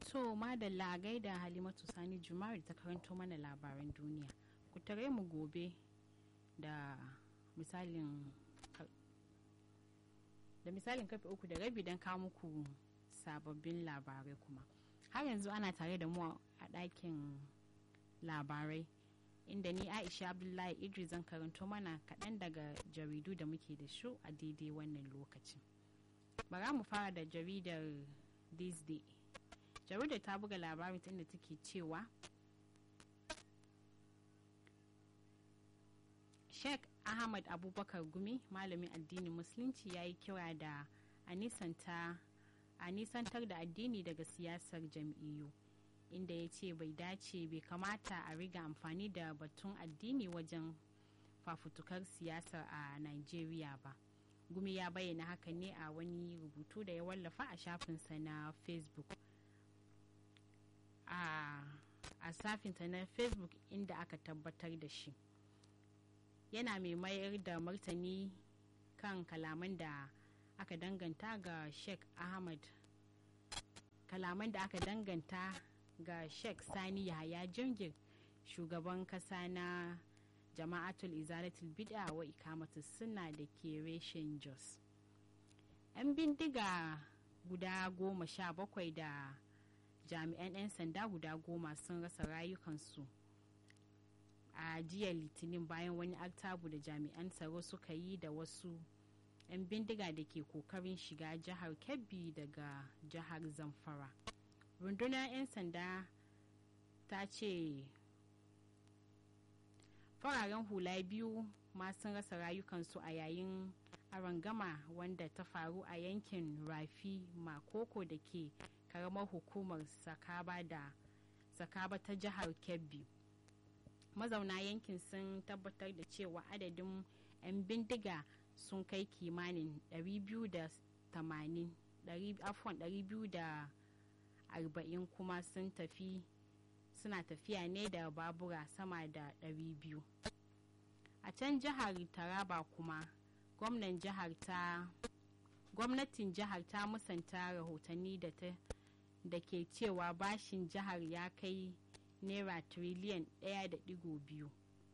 To madalla gaida Halimatu Sani Jumari ta karanto mana labaran duniya. Ku tare mu gobe da misalin da misalin kafe uku da rabi don kawo muku sababbin labarai kuma. Har yanzu ana tare da mu a ɗakin labarai inda ni Aisha Abdullahi Idris zan karanto mana kaɗan daga jaridu da muke da su a daidai wannan lokacin. Bara mu fara da jaridar This Day. jaridar ta buga labarin inda take cewa sheikh ahmad abubakar gumi malamin addinin musulunci ya yi kira da a nisantar da addini daga siyasar jam'iyyu inda ya ce bai dace bai kamata a riga amfani da batun addini wajen fafutukar siyasar a nigeria ba gumi ya bayyana haka ne a wani rubutu da ya wallafa a shafinsa na facebook a safinta na facebook inda aka tabbatar da shi yana mai mayar da martani kan kalaman da aka danganta ga sheikh ahmad kalaman da aka danganta ga sheikh sani yahaya jingir shugaban kasa na jama'atul izalatul bid'a wa ikamatu suna da ke reshen jos 'yan bindiga guda goma sha bakwai da jami'an 'yan sanda guda goma sun rasa rayukansu a jiya litinin bayan wani artabu da jami'an tsaro suka yi da wasu 'yan bindiga da ke kokarin shiga jihar kebbi daga jihar zamfara rundunar 'yan sanda ta ce fararen hula biyu ma sun rasa rayukansu a yayin arangama wanda ta faru a yankin rafi makoko da ke karamar hukumar sakaba da sakaba ta jihar kebbi mazauna yankin sun tabbatar da cewa adadin 'yan bindiga sun kai kimanin 240 kuma sun tafi suna tafiya ne da babura sama da 200 a can jihar taraba kuma gwamnan jihar ta gwamnatin jihar ta musanta rahotanni da ta da ke cewa bashin jihar ya kai naira tiriliyan 1.2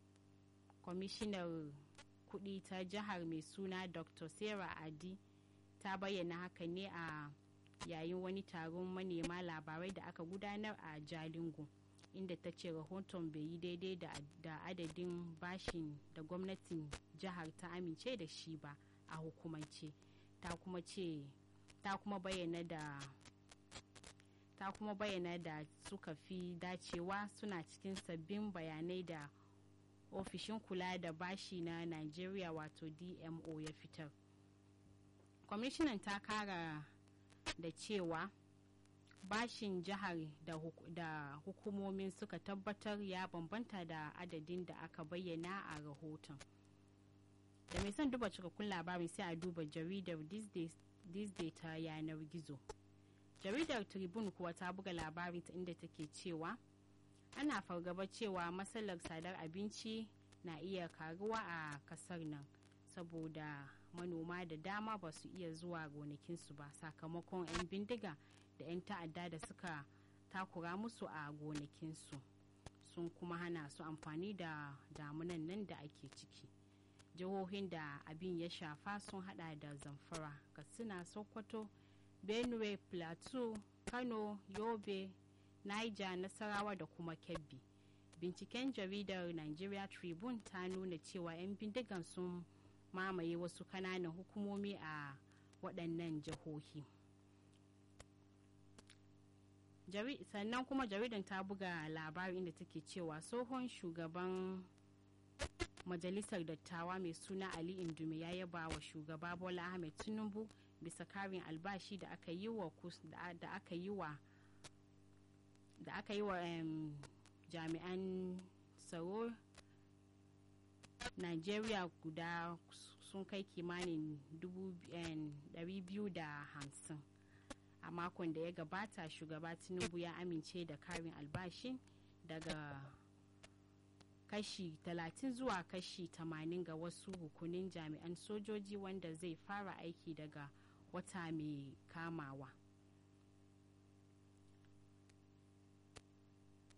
kwamishinar kudi ta jihar mai suna dr sarah adi ta bayyana haka ne a yayin wani taron manema labarai da aka gudanar a jalingo inda ta ce rahoton bai yi daidai da adadin bashin da gwamnatin jihar ta amince da shi ba a hukumance ta kuma ce ta kuma bayyana da ta kuma bayyana da suka fi dacewa suna cikin sabbin bayanai da ofishin kula da bashi na nigeria wato dmo ya fitar kwamishinan ta kara da cewa bashin jihar da, da hukumomin suka tabbatar ya bambanta da adadin da aka bayyana a rahoton da mai son duba cikakkun labarin sai a duba jaridar this day ta yanar gizo jaridar tribune kuwa ta buga labarin ta inda take cewa ana fargaba cewa matsalar sadar abinci na iya karuwa a kasar nan saboda manoma da dama ba su iya zuwa gonakinsu ba sakamakon 'yan bindiga da 'yan ta'adda da suka takura musu a gonakinsu sun kuma hana su amfani da damunan nan da ake ciki jihohin da abin ya shafa sun hada da zamfara katsina sokoto benue plateau kano yobe niger nasarawa da kuma kebbi binciken jaridar nigeria tribune ta nuna cewa 'yan bindigan sun mamaye wasu kananan hukumomi a waɗannan jihohi sannan kuma jaridan ta buga labarin inda take cewa tsohon shugaban majalisar dattawa mai suna ali indume ya yaba wa shugaba bola ahmed tinubu bisa karin albashi da aka yi wa da aka yi wa da aka yi wa jami'an tsaro nigeria guda sun kai kimanin 250 a makon da ya gabata shugaba tinubu ya amince da karin albashi daga kashi 30 zuwa kashi 80 ga wasu rukunin jami'an sojoji wanda zai fara aiki daga wata mai kamawa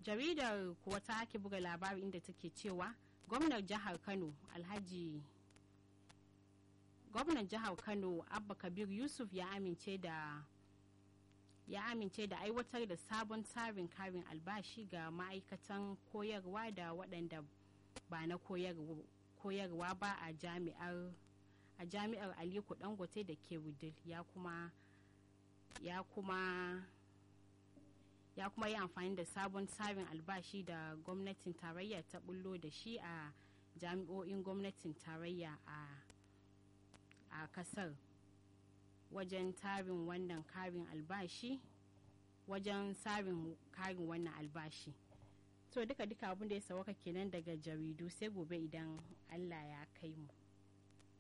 jaridar kuwa ta ake buga labari inda take cewa gwamnan jihar kano alhaji gwamnan jihar kano abba kabir yusuf ya amince da ya amince da aiwatar da sabon tsarin karin albashi ga ma'aikatan koyarwa da waɗanda ba na koyarwa ba a jami'ar a jami'ar aliko dangote da ke wudil ya kuma ya kuma ya kuma yi amfani da sabon tsarin albashi da gwamnatin tarayya ta bullo da shi a jami'o'in gwamnatin tarayya a a kasar wajen tarin wannan karin albashi wajen tsarin karin wannan albashi to duka duka abin da ya sawaka kenan daga jaridu sai gobe idan allah ya kai mu